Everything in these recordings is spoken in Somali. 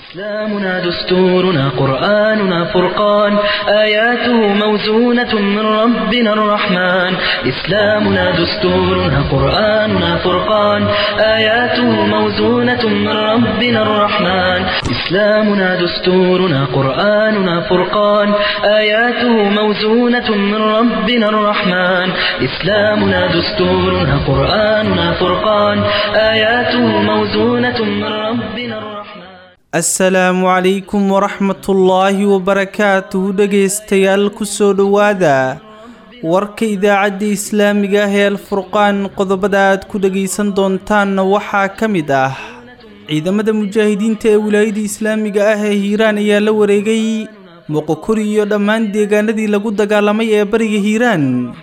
إسلامنا دستورنا قرآننا فرقان آياته موزونة من ربنا الرحمن إسلامنا دستورنا قرآننا فرقان آياته موزونة من ربنا الرحمن إسلامنا دستورنا قرآننا فرقان آياته موزونة من ربنا الرحمن إسلامنا دستورنا قرآننا فرقان آياته موزونة من ربنا الرحمن asalaamu calaykum waraxmatullaahi wabarakaatuhu dhegaystayaal kusoo dhowaada warka idaacadda islaamiga ah ee alfurqaan qodobada aad ku dhegaysan doontaanna waxaa ka mid ah ciidamada mujaahidiinta ee wilaayada islaamiga ah ee hiiraan ayaa la wareegay moqokori iyo dhammaan deegaanadii lagu dagaalamay ee bariga hiiraan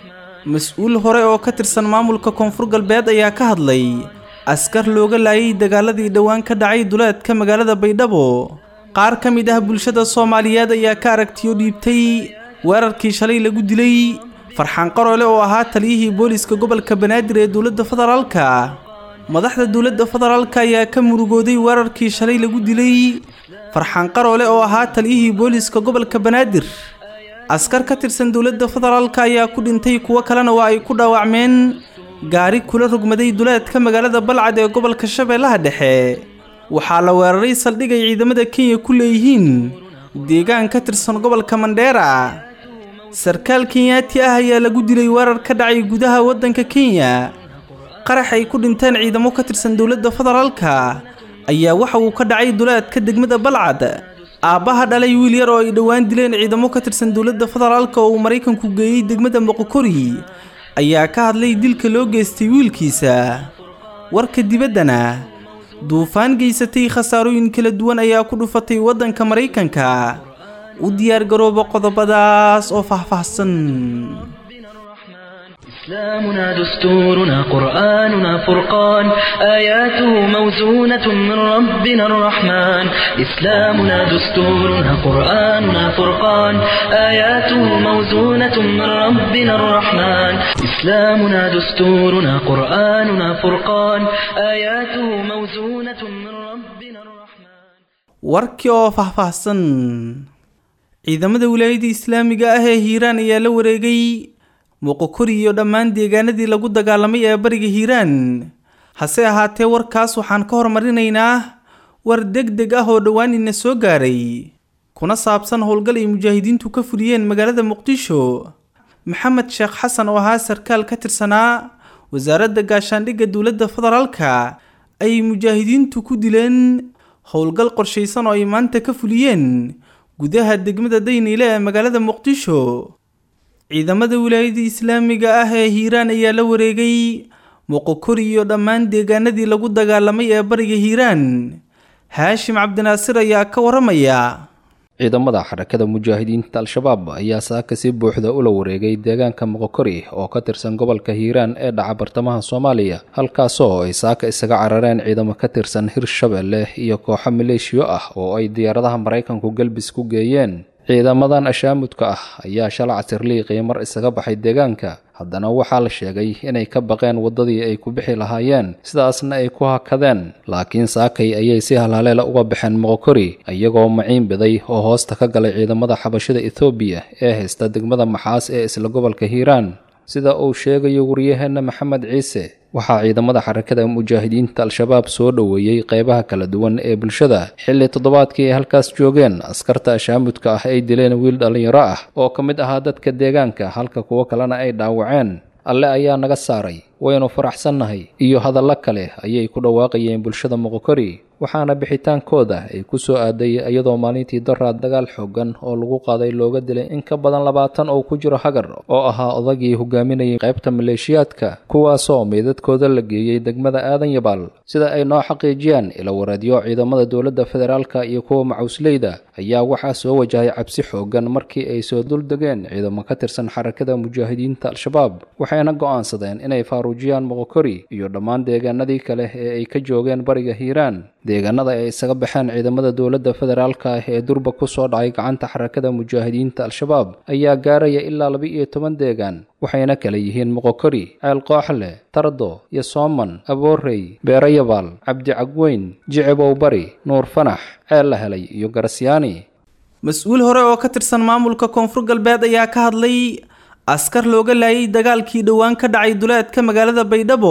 mas-uul hore oo ka tirsan maamulka koonfur galbeed ayaa ka hadlay askar looga laayay dagaaladii dhowaan ka dhacay duleedka magaalada baydhabo qaar ka mid ah bulshada soomaaliyeed ayaa ka aragtiyo dhiibtay weerarkii shalay lagu dilay farxaan qaroole oo ahaa taliyihii booliska gobolka banaadir ee dowladda federaalka madaxda dowladda federaalka ayaa ka murugooday weerarkii shalay lagu dilay farxaan qaroole oo ahaa taliyihii booliska gobolka banaadir askar ka tirsan dowladda federaalka ayaa ku dhintay kuwo kalena waa ay ku dhaawacmeen gaari kula rogmaday duleedka magaalada balcad ee gobolka shabeellaha dhexe waxaa la weeraray saldhig ay ciidamada kenya ku leeyihiin deegaan ka tirsan gobolka mandheera sarkaal kenyaati ah ayaa lagu dilay weerar ka dhacay gudaha waddanka kenya qarax ay ku dhinteen ciidamo ka tirsan dowladda federaalka ayaa waxa uu ka dhacay duleedka degmada balcad aabbaha dhalay wiil yar oo ay dhowaan dileen ciidamo ka tirsan dowladda federaalka oo uu maraykanku geeyey degmada moqokori ayaa ka hadlay dilka loo geystay wiilkiisa warka dibaddana duufaan geysatay khasaarooyin kala duwan ayaa ku dhufatay waddanka maraykanka u diyaargarooba qodobadaas oo faahfaahsan إسلامنا دستورنا قرآننا فرقان آياته موزونة من ربنا الرحمن إسلامنا دستورنا قرآننا فرقان آياته موزونة من ربنا الرحمن إسلامنا دستورنا قرآننا فرقان آياته موزونة من ربنا الرحمن warkii oo faahfaahsan ciidamada wilaayada islaamiga ah ee hiiraan ayaa la wareegay moqokori iyo dhammaan deegaanadii lagu dagaalamay ee bariga hiiraan hase ahaatee warkaas waxaan ka hormarinaynaa war deg deg ah oo dhowaan ina soo gaaray kuna saabsan howlgal ay mujaahidiintu ka fuliyeen magaalada muqdisho maxamed sheekh xasan oo ahaa sarkaal ka tirsanaa wasaaradda gaashaandhigga dowladda federaalka ay mujaahidiintu ku dileen howlgal qorshaysan oo ay maanta ka fuliyeen gudaha degmada dayniile ee magaalada muqdisho ciidamada wilaayada islaamiga ah ee hiiraan ayaa la wareegay moqokori iyo dhammaan deegaanadii lagu dagaalamay ee bariga hiiraan haashim cabdinaasir ayaa ka waramaya ciidamada xarakada mujaahidiinta al-shabaab ayaa saaka si buuxda ula wareegay deegaanka moqokori oo ka tirsan gobolka hiiraan ee dhaca bartamaha soomaaliya halkaasoo ay saaka isaga carareen ciidamo ka tirsan hirshabelle iyo kooxo maleeshiyo ah oo ay diyaaradaha maraykanku galbis ku geeyeen ciidamadan ashaamudka ah ayaa shala casirliiqii mar isaga baxay deegaanka haddana waxaa la sheegay inay ka baqeen waddadii ay ku bixi lahaayeen sidaasna ay ku hakadeen laakiin saakay ayay si halhaleela uga baxeen moqokori iyagoo maciin biday oo hoosta ka galay ciidamada xabashida ethoobiya ee haysta degmada maxaas ee isla gobolka hiiraan sida uu sheegayo wariyaheenna maxamed ciise waxaa ciidamada xarakada mujaahidiinta al-shabaab soo dhoweeyey qeybaha kala duwan ee bulshada xilli toddobaadkii ay halkaas joogeen askarta ashaamudka ah ay dileen wiil dhallinyaro ah oo ka mid ahaa dadka deegaanka halka kuwo kalena ay dhaawaceen alle ayaa naga saaray waynu faraxsannahay iyo hadallo kale ayay ku dhawaaqayeen bulshada moqokori waxaana bixitaankooda ay ku soo aaday iyadoo maalintii daraad dagaal xoogan oo lagu qaaday looga dilay in ka badan labaatan oo ku jiro hagar oo ahaa odagii hogaaminayay qaybta maleeshiyaadka kuwaasoo meydadkooda la geeyey degmada aadan yabaal sida ay noo xaqiijiyaan ila wareedyo ciidamada dowladda federaalka iyo kuwa macawsleyda ayaa waxaa soo wajahay cabsi xoogan markii ay soo duldegeen ciidamo ka tirsan xarakada mujaahidiinta al-shabaab waxayna go'aansadeen inay faaruujiyaan moqokori iyo dhammaan deegaanadii kale ee ay ka joogeen bariga hiiraan deegaanada ay isaga baxeen ciidamada dowladda federaalka ah ee durba ku soo dhacay gacanta xarakada mujaahidiinta al-shabaab ayaa gaaraya ilaa laba iyo toban deegaan waxayna kala yihiin moqokori ceel kooxle tardo iyo sooman aboorey beerayabaal cabdicagweyn jicibow bari nuur fanax ceel la helay iyo garasyaani mas-uul hore oo ka tirsan maamulka koonfur galbeed ayaa ka hadlay askar looga laayay dagaalkii dhowaan ka dhacay duleedka magaalada baydhabo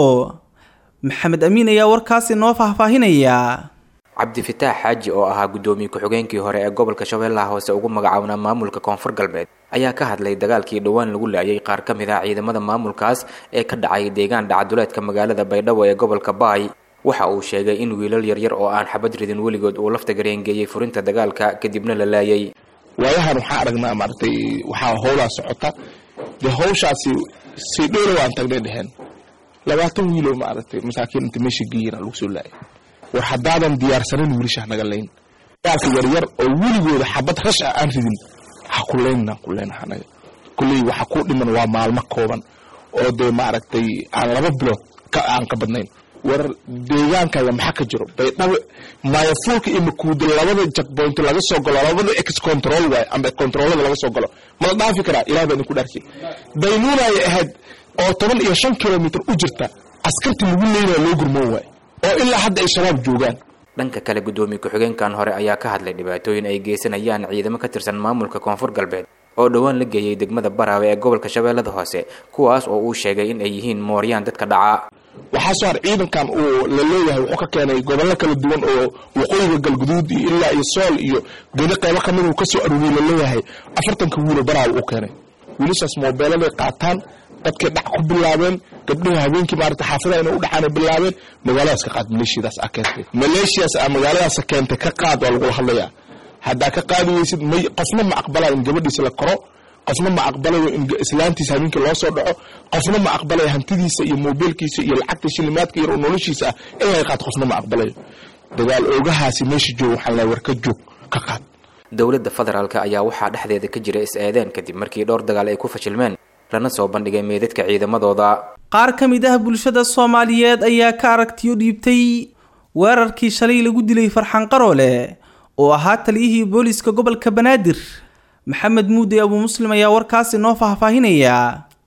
maxamed amiin ayaa warkaasi noo faahfaahinaya cabdifitaax xaaji oo ahaa guddoomiye ku-xigeenkii hore ee gobolka shabeellaha hoose ugu magacaabnaa maamulka koonfur galbeed ayaa ka hadlay dagaalkii dhowaan lagu laayay qaar ka mid ah ciidamada maamulkaas ee ka dhacay deegaan dhacaduleedka magaalada baydhabo ee gobolka baay waxa uu sheegay in wiilal yaryar oo aan xabad ridin weligood uu lafta gareengeeyey furinta dagaalka kadibna la laayay waayahan waxaa aragnaa maaragtay waxaa howlaa socota dee hawshaasi si dhowla waan tagnay dheheen labaatan wiiloo maaragtay masaakiin inta meesha geeyina lagu soo laayay war haddaadan diyaarsanin wiilashaa naga layn daalka yaryar oo weligooda xabad rash ah aan ridin ha ku laynna ku layna anaga kulley waxa ku dhiman waa maalmo kooban oo dee maaragtay aan laba bilood ka aan ka badnayn war deegaankaaga maxaa ka jiro baydhabo maayafuulka iyo makuuda labada jakboynto laga soo galo labada ex control waay ama controlada laga soo galo mala dhaafi karaa ilaah baa idinku dhaarkay daynuunaya ahayd oo toban iyo shan kilomitr u jirta askartii lagu leynaya loo gurmoon waay oo ilaa hadda ay shabaab joogaan dhanka kale guddoomiye ku-xigeenkan hore ayaa ka hadlay dhibaatooyin ay geysanayaan ciidamo ka tirsan maamulka koonfur galbeed oo dhowaan la geeyey degmada baraawe ee gobolka shabeellada hoose kuwaas oo uu sheegay in ay yihiin mooryaan dadka dhaca waxaa soo har ciidankan uu la leeyahay wuxuu ka keenay gobollo kala duwan oo waqooyiga galguduud iyo ilaa iyo sool iyo geni qaybo ka mid uu ka soo aruuriyey la leeyahay afartanka wiilo baraawe uu keenay wiilashaas moobeeladay qaataan dadkay dhac ku bilaabeen gabdhihii habeenkii maarata xaafadaha inay u dhacaanay bilaabeen magaaladaas ka qaad maleeshiyadaas a keentay maleeshiyaas a magaaladaas keentay ka qaad waa lagula hadlayaa haddaa ka qaadi weysid may qofna ma aqbalaya in gabadhiisa la koro qofna ma aqbalayo in islaantiisa habeenkii loo soo dhaco qofna ma aqbalayo hantidiisa iyo moobeelkiisa iyo lacagta shilimaadka yar oo noloshiisa ah in laga qaad qofna ma aqbalayo dagaal oogahaasi meesha joog waxaan lahay war ka joog ka qaad dowladda federaalk ayaa waxaa dhexdeeda ka jira is-eedeen kadib markii dhowr dagaal ay ku fashilmeen lana soo bandhigay meedadka ciidamadooda qaar ka mid ah bulshada soomaaliyeed ayaa ka aragtiyo dhiibtay weerarkii shalay lagu dilay farxan qaroole oo ahaa taliyihii booliska gobolka banaadir maxamed muude abuu muslim ayaa warkaasi noo faahfaahinaya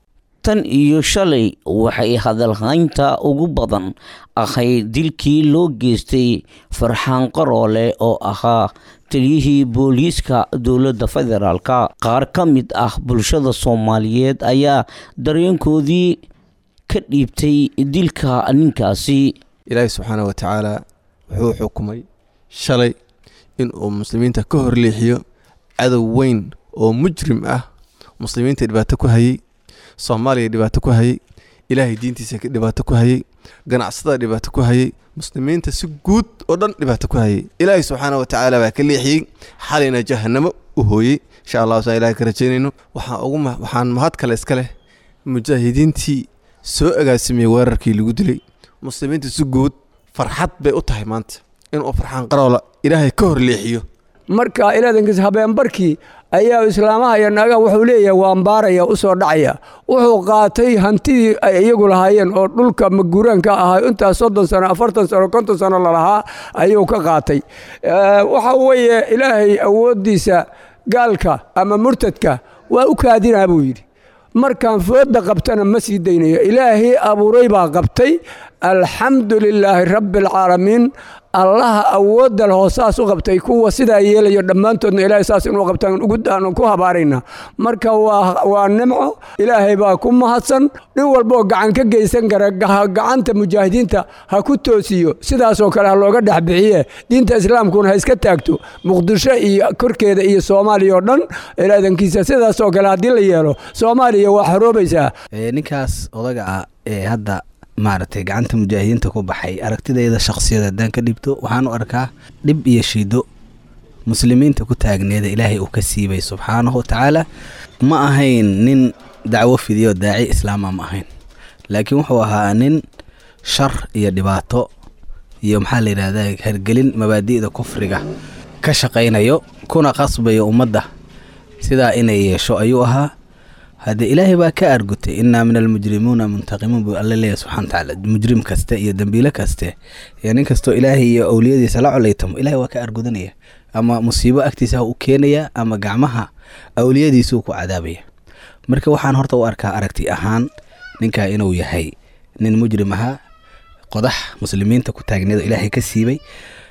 tan iyo shalay waxay hadalhaynta ugu badan ahayd dilkii loo geystay farxaan qaroole oo ahaa taliyihii booliiska dowladda federaalka qaar ka mid ah bulshada soomaaliyeed ayaa dareenkoodii ka dhiibtay dilka ninkaasi ilaahi subxaana wa tacaala wuxuu xukumay shalay inuu muslimiinta ka horleexiyo cadow weyn oo mujrim ah muslimiinta dhibaato ku hayay soomaaliya dhibaato ku hayay ilaahay diintiisa dhibaato ku hayay ganacsatada dhibaato ku hayay muslimiinta si guud oo dhan dhibaato ku hayay ilaahay subxaana wa tacaala baa ka leexiyey xalayna jahanamo u hooyey insha allahu saa ilahay ka rajaynayno waxaan ugu waxaan mahad kale iska leh mujaahidiintii soo agaasimiyey weerarkii lagu dilay muslimiinta si guud farxad bay u tahay maanta inuu farxaan qaroola ilaahay ka hor leexiyo marka ilaadankiis habeenbarkii ayaa islaamaha iyo naagaha wuxuu leeyahay waan baaraya u soo dhacaya wuxuu qaatay hantidii ay iyagu lahaayeen oo dhulka maguuraanka ahaa intaas soddon sano afartan sano konton sano lalahaa ayuu ka qaatay waxa weeye ilaahay awooddiisa gaalka ama murtadka waa u kaadinaa buu yidhi markaan fooda qabtana ma sii daynayo ilaahay abuuray baa qabtay alxamdu lilaahi rabbi alcaalamiin allaha awoodda lehoo saas u qabtay kuwa sidaa yeelayo dhammaantoodna ilaahay saas inuu qabtaan ugudaanu ku habaarayna marka waa nimco ilaahay baa ku mahadsan nin walbaoo gacan ka geysan kara gacanta mujaahidiinta ha ku toosiyo sidaasoo kale ha looga dhexbixiye diinta islaamkuna ha iska taagto muqdisho iyo korkeeda iyo soomaaliya oo dhan ilaadankiisa sidaasoo kale haddii la yeelo soomaaliya waa xoroobaysaa ninkaas odaga ah ee hadda maaragtay gacanta mujaahidiinta ku baxay aragtidayda shakhsiyad haddaan ka dhibto waxaan u arkaa dhib iyo shido muslimiinta ku taagneeda ilaahay uu ka siibay subxaanahu watacaala ma ahayn nin dacwo fidiyo daaci islaama ma ahayn laakiin wuxuu ahaa nin shar iyo dhibaato iyo maxaa la yidhahdaa hergelin mabaadi'da kufriga ka shaqaynayo kuna qasbayo ummadda sidaa inay yeesho ayuu ahaa hadde ilaahay baa ka argutay innaa min almujrimuuna muntaqimuun buu alle leeyahy subxana watacaala mujrim kaste iyo dembiile kaste iyo nin kastoo ilaahay iyo owliyadiisa la colaytamo ilahay waa ka argudanaya ama musiibo agtiisa ha u keenaya ama gacmaha awliyadiisuu ku cadaabaya marka waxaan horta u arkaa aragti ahaan ninkaa inuu yahay nin mujrim ahaa qodax muslimiinta ku taagneedo ilaahay ka siibay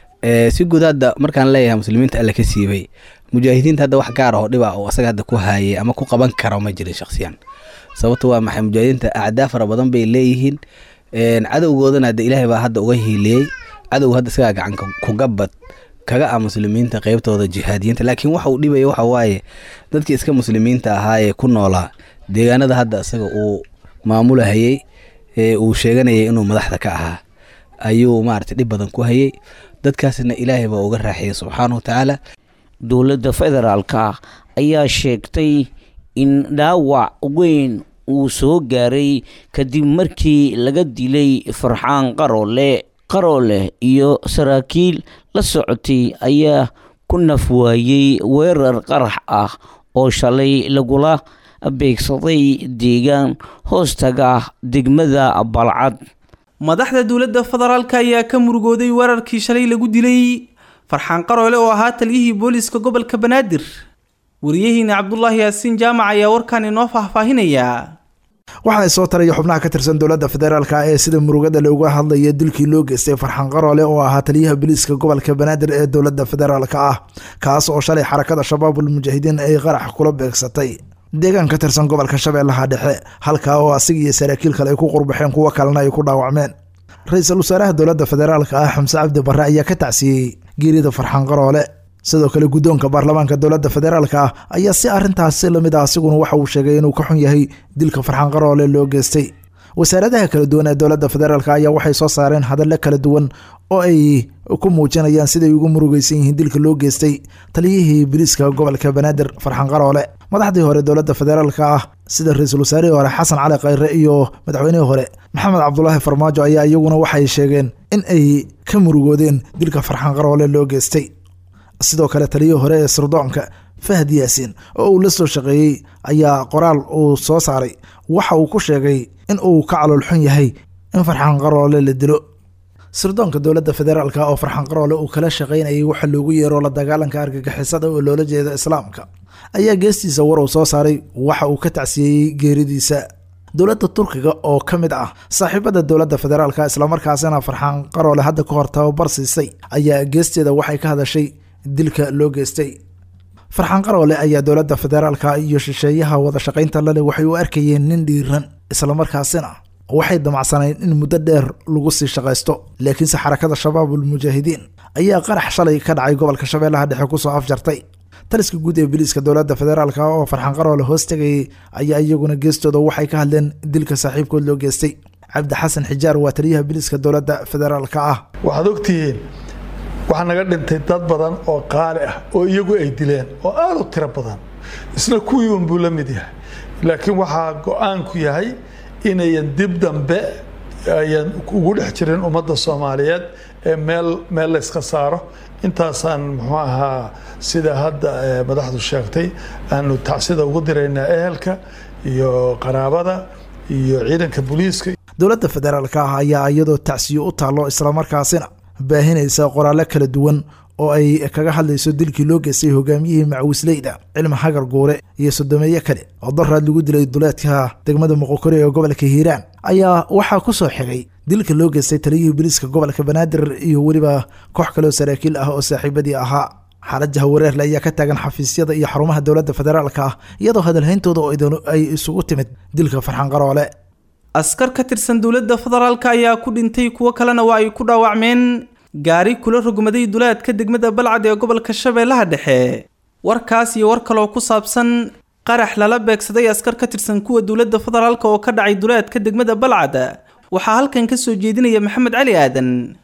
si guud hadda markaan leeyahay muslimiinta alle ka siibay mujaahidiinta hadda wax gaar oo dhiba oo asaga hadda ku haayay ama ku qaban karo ma jirin shaksiyan sababto waa maxay mujaahidiinta acdaa fara badan bay leeyihiin cadowgoodana hadda ilaahay baa hadda uga hiiliyey cadow hadda isagaa gacanka kugabad kaga ah muslimiinta qeybtooda jihaadiyiinta laakiin waxa uu dhibaya waxa waaye dadkii iska muslimiinta ahaayee ku noolaa deegaanada hadda isaga uu maamulahayey ee uu sheeganayay inuu madaxda ka ahaa ayuu maaragtay dhib badan ku hayay dadkaasna ilaahay baa uga raaxiyey subxaana wa tacaala dowladda federaalka ayaa sheegtay in dhaawac weyn uu soo gaaray kadib markii laga dilay farxaan qaroole qaroole iyo saraakiil la socotay ayaa ku nafwaayey weerar qarax ah oo shalay lagula beegsaday deegaan hoostaga degmada balcad madaxda dowladda federaalka ayaa ka murugooday weerarkii shalay lagu dilay farxaan qaroole oo ahaa taliyihii booliiska gobolka banaadir wariyahiina cabdulaahi yaasiin jaamac ayaa warkan inoo faahfaahinaya waxaa soo taraya xubnaha ka tirsan dowladda federaalka ee sida murugada looga hadlaya dilkii loo geystay farxaan qaroole oo ahaa taliyaha booliiska gobolka banaadir ee dowladda federaalka ah kaas oo shalay xarakada shabaabul mujaahidiin ay qarax kula beegsatay deegaan ka tirsan gobolka shabeellaha dhexe halkaa oo asiga iyo saraakiil kale ay ku qurbaxeen kuwo kalena ay ku dhaawacmeen ra-iisul wasaaraha dowladda federaalka ah xamse cabdi barre ayaa ka tacsiyey geerida farxaan qaroole sidoo kale guddoonka baarlamaanka dowladda federaalka ah ayaa si arrintaasi lamid ah asiguna waxa uu sheegay inuu ka xun yahay dilka farxaan qaroole loo geystay wasaaradaha kala duwan ee dowladda federaalk ayaa waxay soo saareen hadallo kala duwan oo ay ku muujinayaan siday ugu murugeysan yihiin dilka loo geystay taliyihii booliiska gobolka banaadir farxaan qaroole madaxdii hore dowladda federaalka ah sida ra-iisul wasaarihii hore xasan cali khayre iyo madaxweynihii hore maxamed cabdulaahi farmaajo ayaa iyaguna waxay sheegeen in ay ka murugoodeen dilka farxaan qaroole loo geystay sidoo kale taliyihii hore ee sirdoonka fahad yaasiin oo uu la soo shaqeeyey ayaa qoraal uu soo saaray waxa uu ku sheegay in uu ka caloolxun yahay in farxaan qaroole la dilo sirdoonka dowladda federaalka oo farxaan qaroole uu kala shaqaynayay waxa loogu yeero la dagaalanka argagixisada oo loola jeeda islaamka ayaa geestiisa war uu soo saaray waxa uu ka tacsiyeeyey geeridiisa dowladda turkiga oo ka mid ah saaxiibada dowladda federaalka islamarkaasina farxaan qaroole hadda ka hor tababar siisay ayaa geesteeda waxay ka hadashay dilka loo geystay farxaan qaroole ayaa dowladda federaalka iyo shisheeyaha wada shaqaynta lale waxay u arkayeen nin dhiiran islamarkaasina waxay damacsanayn in muddo dheer lagu sii shaqaysto laakiinse xarakada shabaabul mujaahidiin ayaa qarax shalay ka dhacay gobolka shabeellaha dhexe kusoo afjartay taliska guud ee biliiska dowladda federaalka oo farxaan qaroole hoos tegayay ayaa iyaguna geestooda waxay ka hadleen dilka saaxiibkood loo geystay cabdi xasan xijaar waa taliyaha biliiska dowladda federaalka ah waxaad ogtihiin waxaa naga dhintay dad badan oo qaali ah oo iyagu ay dileen oo aada u tiro badan isna kuwii unbuu la mid yahay laakiin waxaa go-aanku yahay inayan dib dambe ayan ugu dhex jirin ummadda soomaaliyeed ee meel meel layska saaro intaasaan muxuu ahaa sida hadda madaxdu sheegtay aanu tacsida ugu diraynaa ehelka iyo qaraabada iyo ciidanka booliiska dowladda federaalka ah ayaa iyadoo tacsiyo u taallo islamarkaasina baahinaysa qoraallo kala duwan oo ay kaga hadlayso dilkii loo geystay hogaamiyihii macawisleyda cilmi hagar guure iyo sodomeeye kale oo daraad lagu dilay duleedka degmada muqokori ee gobolka hiiraan ayaa waxaa ku soo xigay dilka loo geystay taliyihii biliiska gobolka banaadir iyo weliba koox kaleoo saraakiil ah oo saaxiibadii ahaa xaalad jahawareerle ayaa ka taagan xafiisyada iyo xarumaha dowladda federaalka ah iyadoo hadalhayntooda oo ay isugu timid dilka farxaan qaroole askar ka tirsan dowladda federaalka ayaa ku dhintay kuwo kalena waa ay ku dhaawacmeen gaari kula rogmaday duleedka degmada balcad ee gobolka shabeellaha dhexe warkaas iyo war kaloo ku saabsan qarax lala beegsaday askar ka tirsan kuwa dowladda federaalka oo ka dhacay duleedka degmada balcad waxaa halkan ka soo jeedinaya maxamed cali aadan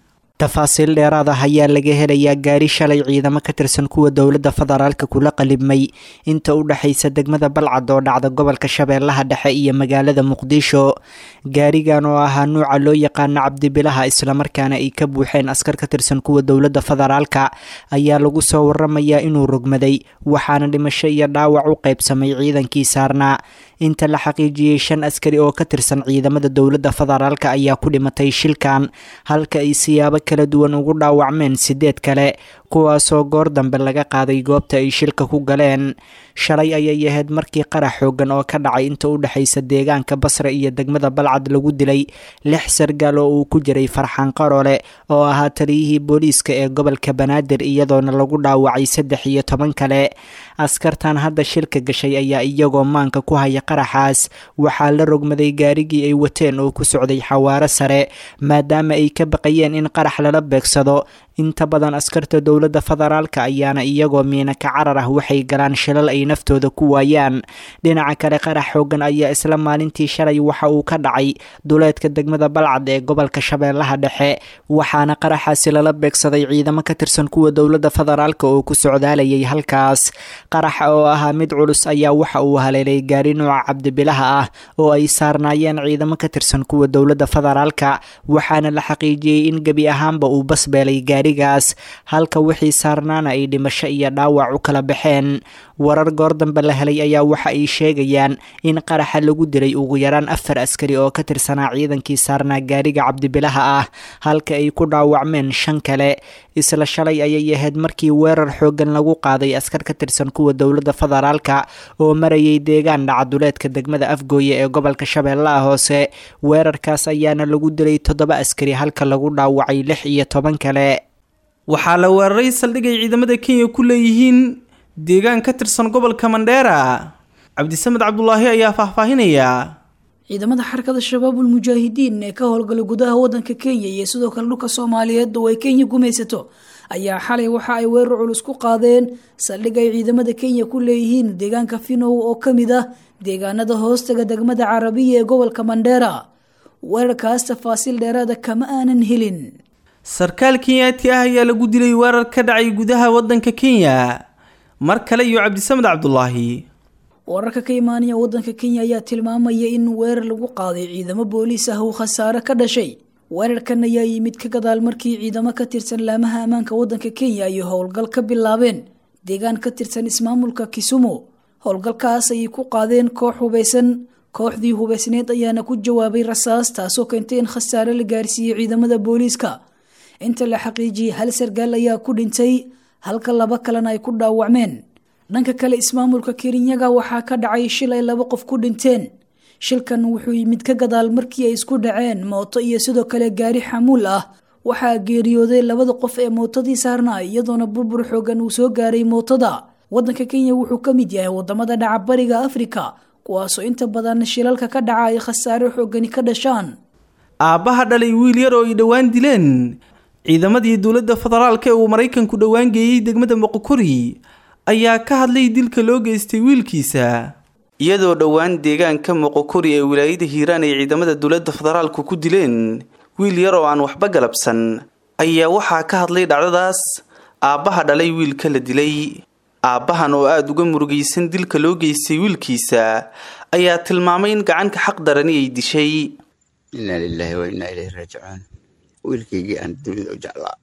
tafaasiil dheeraad ah ayaa laga helayaa gaari shalay ciidamo ka tirsan kuwa dowladda federaalka kula qalibmay inta u dhexaysa degmada balcad oo dhacda gobolka shabeellaha dhexe iyo magaalada muqdisho gaarigan oo ahaa nuuca loo yaqaano cabdibilaha islamarkaana ay ka buuxeen askar ka tirsan kuwa dowladda federaalka ayaa lagu soo waramayaa inuu rogmaday waxaana dhimasho iyo dhaawac u qaybsamay ciidankii saarnaa inta la xaqiijiyey shan askari oo ka tirsan ciidamada dowladda federaalka ayaa ku dhimatay shilkan halka ay siyaabo kala duwan ugu dhaawacmeen sideed kale kuwaasoo goor dambe laga qaaday goobta ay shilka ku galeen shalay ayay ahayd markii qarax xoogan oo ka dhacay inta u dhexaysa deegaanka basra iyo degmada balcad lagu dilay lix sargaal oo uu ku jiray farxaan qarole oo ahaa taliyihii booliiska ee gobolka banaadir iyadoona lagu dhaawacay saddex iyo toban kale askartan hadda shilka gashay ayaa iyagoo maanka ku haya qaraxaas waxaa la rogmaday gaarigii ay wateen oo ku socday xawaaro sare maadaama ay ka baqayeen in qarax lala beegsado inta badan askarta dowladda federaalka ayaana iyagoo miina ka carar ah waxay galaan shilal ay naftooda ku waayaan dhinaca kale qarax xoogan ayaa isla maalintii shalay waxa uu ka dhacay duleedka degmada balcad ee gobolka shabeellaha dhexe waxaana qaraxaasi lala beegsaday ciidamo ka tirsan kuwa dowladda federaalka oo ku socdaalayay halkaas qaraxa oo ahaa mid culus ayaa waxa uu haleelay gaari nuuca cabdibilaha ah oo ay saarnaayeen ciidamo ka tirsan kuwa dowladda federaalka waxaana la xaqiijiyey in gebi ahaanba uu basbeelay gaarigaas halka wixii saarnaana ay dhimasho iyo dhaawac u kala baxeen warar goor dambe la helay ayaa waxa ay sheegayaan in qaraxa lagu dilay ugu yaraan afar askari oo ka tirsanaa ciidankii saarnaa gaariga cabdibilaha ah halka ay ku dhaawacmeen shan kale isla shalay ayay ahayd markii weerar xoogan lagu qaaday askar ka tirsan kuwa dowladda federaalka oo marayay deegaan dhacaduleedka degmada afgooye ee gobolka shabeellaha hoose weerarkaas ayaana lagu dilay toddoba askari halka lagu dhaawacay lix iyo toban kale waxaa la weeraray saldhigay ciidamada kenya ku leeyihiin deegaan ka tirsan gobolka mandheera cabdisamed cabdulaahi ayaa faahfaahinaya ciidamada xarakada shabaabul mujaahidiin ee ka howlgala gudaha wadanka kenya iyo sidoo kale dhulka soomaaliyeed oo ay kenya gumaysato ayaa xalay waxa ay weerar culus ku qaadeen saldhig ay ciidamada kenya ku leeyihiin deegaanka finow oo ka mid ah deegaanada hoostaga degmada carabiya ee gobolka mandheera weerarkaas tafaasiil dheeraada kama aanan helin sarkaal kenyaati ah ayaa lagu dilay weerar ka dhacay gudaha wadanka kenya mar kale iyo cabdisamed cabdulaahi wararka ka imaanaya wadanka kenya ayaa tilmaamaya in weerar lagu qaaday ciidamo booliis ah uu khasaare ka dhashay weerarkan ayaa yimid ka gadaal markii ciidamo ka tirsan laamaha ammaanka wadanka kenya ay howlgal ka bilaabeen deegaan ka tirsan ismaamulka kisumu howlgalkaas ayay ku qaadeen koox hubaysan kooxdii hubaysneed ayaana ku jawaabay rasaas taasoo keentay in khasaare la gaarsiiyey ciidamada booliiska inta la xaqiijiyey hal sargaal ayaa ku dhintay halka laba kalena ay ku dhaawacmeen dhanka kale ismaamulka kerinyaga waxaa ka dhacay shil ay laba qof ku dhinteen shilkan wuxuu yimid ka gadaal markii ay isku dhaceen mooto iyo sidoo kale gaari xamuul ah waxaa geeriyooday labada qof ee mootadii saarnaa iyadoona burbur xoogan uu soo gaaray mootada wadanka kenya wuxuu ka mid yahay wadamada dhaca bariga afrika kuwaasoo inta badan shilalka ka dhaca ay khasaare xoogani ka dhashaan aabbaha dhalay wiil yar oo ay dhowaan dileen ciidamadii dowladda federaalka ee uu maraykanku dhowaan geeyey degmada moqokori ayaa ka hadlay dilka loo geystay wiilkiisa iyadoo dhowaan deegaanka moqokori ee wilaayada hiiraan ay ciidamada dowladda federaalku ku dileen wiil yar oo aan waxba galabsan ayaa waxaa ka hadlay dhacdadaas aabbaha dhalay wiilka la dilay aabbahan oo aada uga murugaysan dilka loo geystay wiilkiisa ayaa tilmaamay in gacanka xaq darani ay dishay inaa lilaahi wa innaa ilayhi raajicuun wiilkaygii aan dunida u jeclaa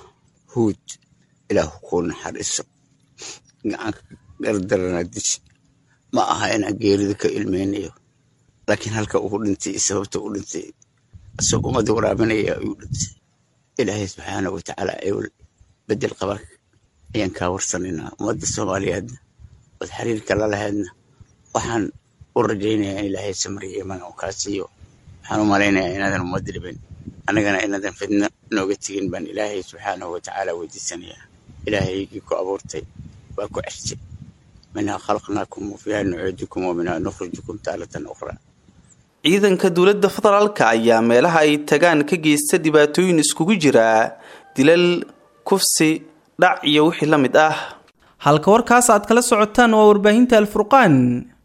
huud ilaahu kuu naxariiso gacanka gardarana dish ma aha inaan geerida ka ilmeynayo laakiin halka uu dhintay sababta u dhintay asagoo ummadda waraabinaya ayuu dhintay ilaahay subxaana wa tacaala ewel bedel qaba ayaan kaa warsanaynaa ummadda soomaaliyeedna ood xiriirka la lahaydna waxaan u rajaynayaa in ilaahay samriya iman uu kaa siiyo waxaan u malaynayaa inaadan ummadda dhibin annagana inaadan fidno nooga tegin baan ilaahay subxaanahu wa tacaala weydiisanayaa ilaahaygii ku abuurtay waa ku ceshay minhaa khalaqnaakum wa fiiha nucuudukum wa minhaa nukhrijukum taalatan ukhraa ciidanka dowladda federaalka ayaa meelaha ay tagaan ka geysta dhibaatooyin iskugu jira dilal kufsi dhac iyo wixii la mid ah halka warkaas aad kala socotaan waa warbaahinta alfurqaan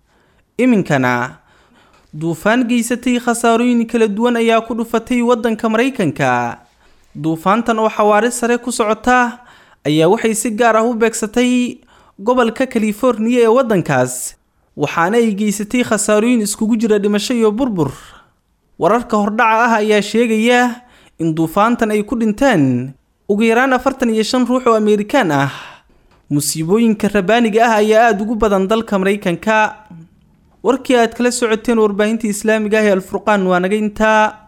iminkana duufaan geysatay khasaarooyin kala duwan ayaa ku dhufatay waddanka maraykanka duufaantan oo xawaari sare ku socota ayaa waxay si gaar ah u beegsatay gobolka californiya ee waddankaas waxaana ay geysatay khasaarooyin iskugu jira dhimasho iyo burbur wararka hordhaca ah ayaa sheegaya in duufaantan ay ku dhinteen ugu yaraan afartan iyo shan ruux oo ameerikaan ah musiibooyinka rabaaniga ah ayaa aada ugu badan dalka maraykanka warkii aad kala socoteen warbaahinta islaamiga ah ee alfurqaan waa naga intaa